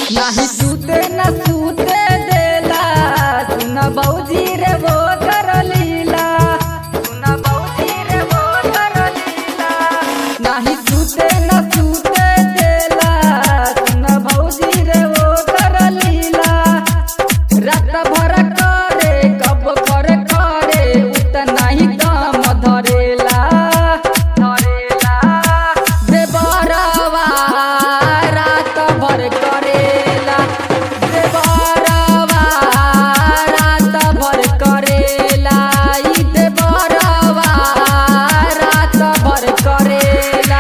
नाही सूते न सूते देला सुन बौजी रे वो कर लीला सुन बौजी रे वो कर लीला नाही सूते न सूते देला सुन बौजी रे वो कर लीला रात भर करे कब कर करे उतना ही काम धरेला धरेला देवरवा रात भर करेला देवरवा रात भर करेला ई देवरवा रात भर करेला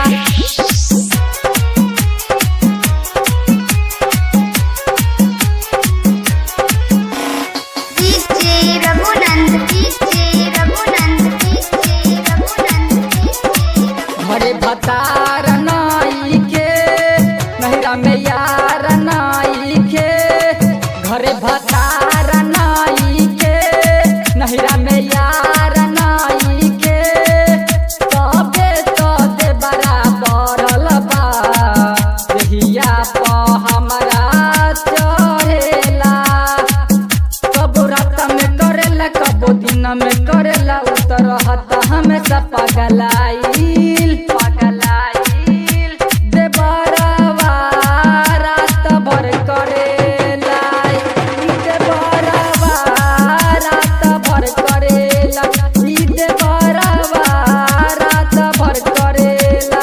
DJ Raghunand DJ Raghunand DJ Raghunand घरे भतार नाई के नहरा में यार नाई के घरे भतार नाई के नहरा में यार नाई के तबे तो दे बराबर बा देहिया प हमरा चढ़ेला कबो रात में करेला कबो दिन में करेला उतर हता हमेशा पगलाइल पगलाइल देवरवा रात भर करेला ई देवरवा रात भर करेला ई देवरवा रात भर करेला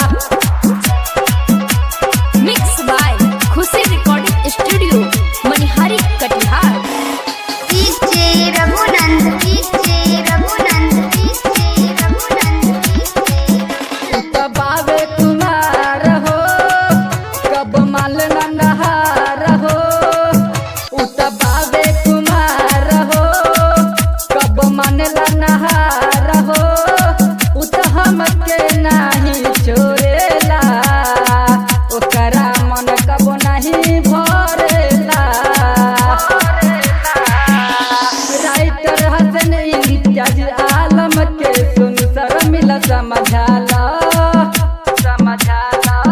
mix by Khushi recording studio Manihari Katihar DJ Raghunand DJ Raghunand DJ Raghunand उत बावे कुमार हो कब माल नंदहार हो उत बावे कुमार हो कब मन नहार हो उत हमके नाही छोड़ेला ओकरा मन कब नहीं भरेला राइटर हसन इम्तियाज आलम के सुन सर मिला समझाला समझाला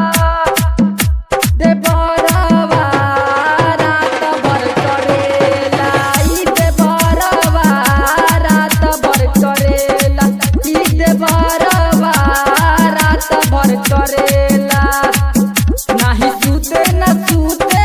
देवरवा रात भर करेला ई देवरवा रात भर करेला ई देवरवा रात भर करेला नाही सूते न सूते